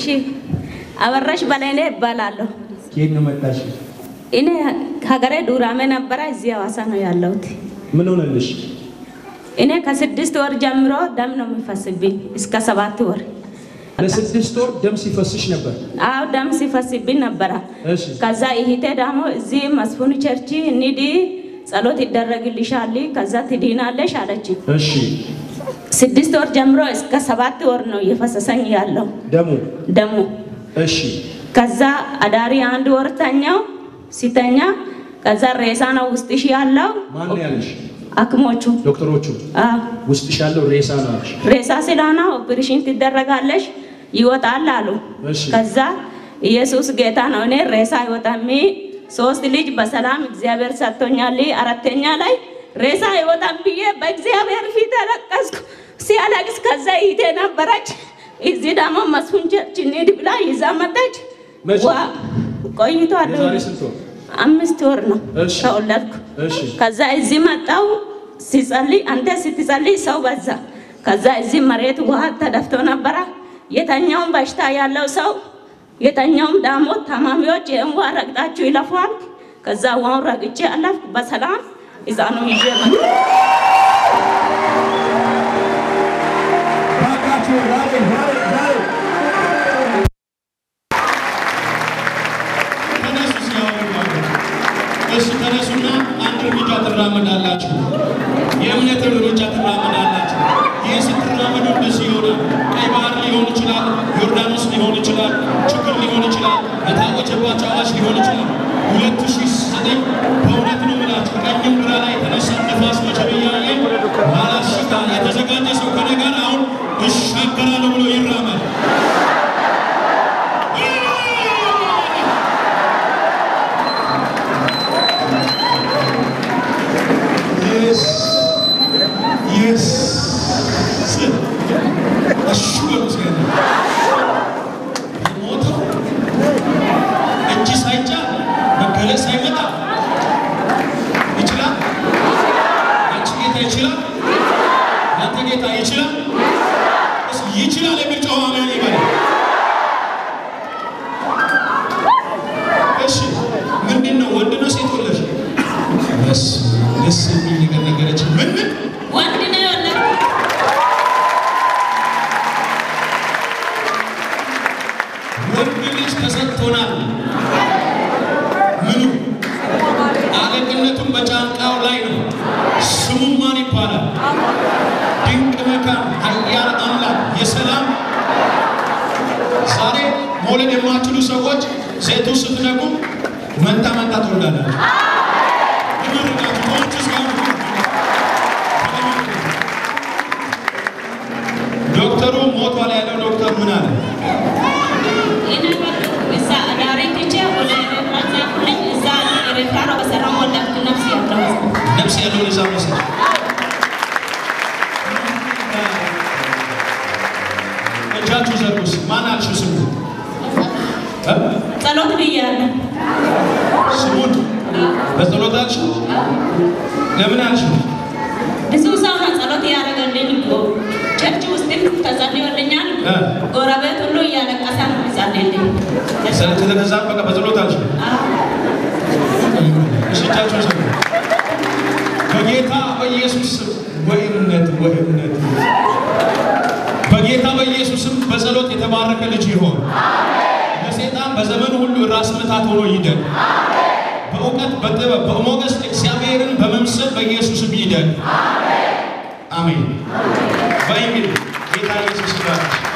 አበራሽ በላይኔ እባላለሁ። ከየት ነው መጣሽ? እኔ ሀገሬ ዱራሜ ነበረ፣ እዚህ ሐዋሳ ነው ያለሁት። ምን ሆነልሽ? እኔ ከስድስት ወር ጀምሮ ደም ነው የሚፈስብኝ እስከ ሰባት ወር። ለስድስት ወር ደም ሲፈስሽ ነበር። አዎ ደም ሲፈስብኝ ነበረ። እሺ ከዛ ይሄቴ ደግሞ እዚህ መስፉን ቸርች እንሂድ ጸሎት ይደረግልሻል፣ ከዛ ትድናለሽ አለች። እሺ ስድስት ወር ጀምሮ እስከ ሰባት ወር ነው እየፈሰሰኝ ያለው ደሙ ደሙ። እሺ ከዛ አዳሪ አንድ ወር ተኛው። ሲተኛ ከዛ ሬሳ ነው ውስጥሽ ያለው ማን ነው ያለሽ? አክሞቹ ዶክተሮቹ አዎ ውስጥሽ ያለው ሬሳ ነው አለሽ። ሬሳ ስለሆነ ኦፕሬሽን ትደረጋለሽ ይወጣል አሉ። እሺ ከዛ ኢየሱስ ጌታ ነው፣ እኔ ሬሳ አይወጣም። ሶስት ልጅ በሰላም እግዚአብሔር ሰጥቶኛል። አራተኛ ላይ ሬሳ አይወጣም ብዬ በእግዚአብሔር ፊት አለቀስኩ። ሲያለቅስ ከዛ ይቴ ነበረች እዚህ ደግሞ መስፉን ቸርች እንሂድ ብላ ይዛ መጣች። መቼ? ዋ ቆይቷል። የዛሬ ስንት ወር? አምስት ወር ነው እሺ። ከወለድኩ። እሺ ከዛ እዚህ መጣው ሲጸልይ፣ አንተ ስትጸልይ ሰው በዛ። ከዛ እዚህ መሬት ውሃ ተደፍቶ ነበረ። የተኛውም በሽታ ያለው ሰው የተኛውም ደግሞ ታማሚዎች ይህን ውሃ ረግጣችሁ ይለፏል። ከዛ ውሃውን ረግጬ አለፍኩ በሰላም ሕፃኑ ይዤ መጣሁ። ባካችሁ ዛሬ ዛሬ ዛሬ ተነሱ ሲያወሩ እሱ ተነሱና አንድ እርምጃ ትራመዳላችሁ። የእምነት እርምጃ ትራመዳላችሁ። ይህ ስትራመዱ እንደዚህ ይሆናል። ቀይ ባህር ሊሆን ይችላል፣ ዮርዳኖስ ሊሆን ይችላል፣ ችግር ሊሆን ይችላል፣ የታወጀባቸው አዋጅ ሊሆን ይችላል። ሁለት ሺህ ዘጠኝ በእውነት ነው የምላችሁ ቀኝም ግራ ላይ የተነሳ ነፋስ መቼም እያየ ባላሽታ የተዘጋጀ ሰው ከኔ ጋር አሁን እሻገራለሁ ብሎ ይራመድ። Yes. Yes. እሺ በሉ እስኪ። የሞተው እጅ ሳይጫን መገለጽ ሳይመጣ ይችላል። አንቺ ጌታ ይችላል። አንተ ጌታ ይችላል። እስኪ ይችላል የሚል ጨዋ አሜን ይበል። እሺ ምንድን ነው? ወንድ ነው ሴት ወለድሽ? ደስ ደስ የሚል ነገር ነገረች። ምን ምን ወንድ ነው የወለድኩት። ወንድ ልጅ ተሰጥቶናል። ምኑ አለቅነቱን በጫንቃው ላይ ነው። ስሙ ማን ይባላል? ድንቅ መካን፣ ኃያል አምላክ፣ የሰላም ዛሬ መውለድ የማትችሉ ሰዎች ሴቱ ስትነቁ መንታ መንታ ትወልዳላችሁ። ይመርቃችሁ ከወንጭ እስከ ዶክተሩ ሞቷል ያለው ዶክተር ምን አለ? እኔ እዛ አዳሪ ትቼ ወደ ኤርትራ ጻፍኩልኝ። እዛ ኤርትራ ነው በሰላም ወለድኩ። ነፍስ ያለው ነፍስ ያለውን እዛ መውሰድ እጃችሁ ዘርጉስ። ማን አልሽው? ስሙ እ? ጸሎት ብያለሁ። ስሙን በጸሎት አልሽው? ለምን አልሽው? ብዙ ሰው ነው ጸሎት እያደረገልኝ እኮ ቸርች ውስጥም ተጸልዮልኛል። እ? ጎረቤት ሁሉ እያለቀሰ ነው የሚጸልይልኝ። ስለተገዛ በቃ በጸሎት አልሽው? እሺ እጃችሁ ዘርጉ። በጌታ በኢየሱስ ስም ወእምነት ወእምነት በጌታ በኢየሱስ ስም በጸሎት የተባረከ ልጅ ይሆን። ለሰይጣን በዘመኑ ሁሉ ራስ ምታት ሆኖ ይደግ። በእውቀት በጥበብ በሞገስ እግዚአብሔርን በመምሰል በኢየሱስም ይደግ። አሜን። በእንግዲህ ጌታ ኢየሱስ ይባርክ።